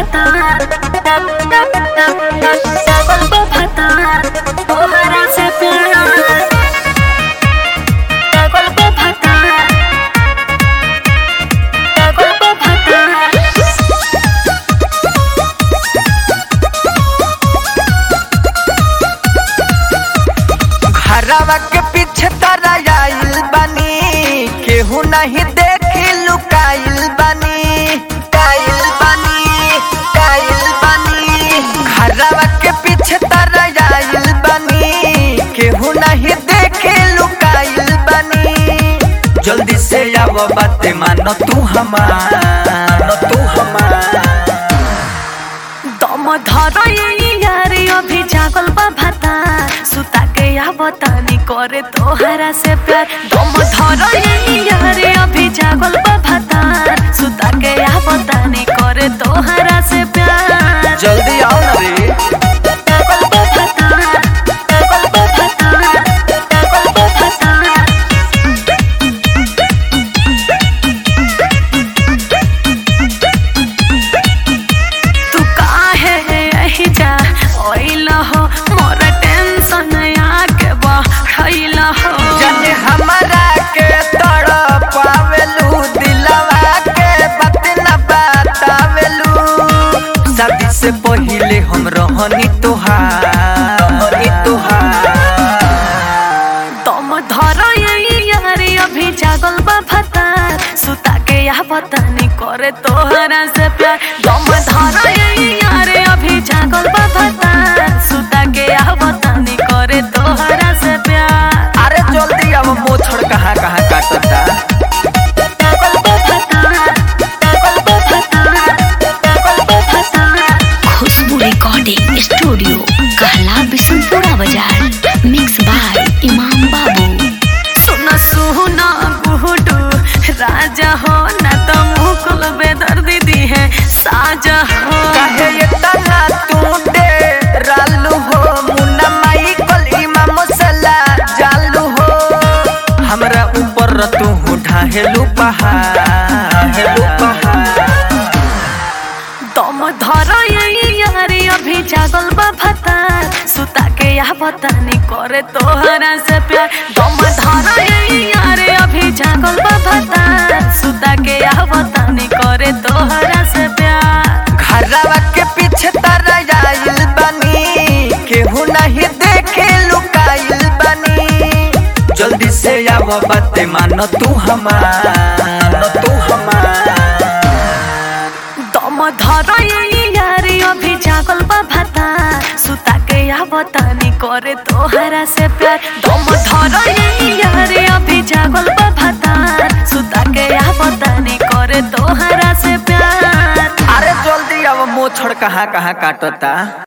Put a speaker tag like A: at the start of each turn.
A: भाता पागल बा भाता तोहरा से प्यार पागल बा भाता पागल बा भाता
B: घरवा के पीछे तारा आइल बानी केहू नहीं देखी लुकाइल बानी काइल बानी काइल बानी घरवा के पीछे तारा आइल बानी केहू नहीं देखी लुकाइल बानी जल्दी से आव बाते मानो तू हमार तू हमार
A: दम धर यारे अभी जागल बा भाता सुता के आवतानी करे तोहरा से प्यार दम धर यारे अभी जागल बा भाता सुता के आवतानी करे तोहरा से प्यार
B: जल्दी आओ ना रे
A: पागल बा भाता पागल बा भाता पागल बा भाता तू काहे यही जा ओइल हो मोर टेंशन आके बढ़ैल हो
B: जाने हमारा के तड़पावेलू दिलवा के बात न बतावेलू शादी से पहिले हम रहनी तोहार रहनी तोहार
A: दम धर यारे अभी जागल बा भता सुता के या बतानी करे तोहरा से प्यार दम धर यारे अभी जागल बा भता सुता के या बतानी करे तोहरा से प्यार
B: अरे जल्दी अब मोछड़ कहाँ कहाँ काटता
A: पागल बा भता पागल बा भता पागल बा भता
C: खुशबू रिकॉर्डिंग स्टूडियो कहला बिशनपुरा बाजार मिक्स बाय इमाम बाबू
A: सुन सुन गुडू राजा हो न तो मुकुल बेदर दीदी है साजा हो
B: काहे ये तना तू दे रालू हो मुन्ना माई कल इमाम सला जालू हो हमरा ऊपर तू ढाहेलू पहाड़ ढाहेलू पहाड़
A: दम धर यारे अभी जागल बा भता सुता के या बतानी करे तोहरा से प्यार दम धर यारे अभी जागल बा भता सुता के या बतानी करे तोहरा से प्यार
B: घरवा के पीछे तारा आइल बानी केहू नहीं देखे लुकाइल बानी जल्दी से आव बाते मानो तू हमार तू हमार
A: दम धर यारे अभी जागल बा भाता सुता के या बतानी करे तोहरा से प्यार दम धर यारे अभी जागल बा भाता सुता के या बतानी करे तोहरा से प्यार
B: अरे जल्दी अब मोछड़ कहाँ कहाँ काटता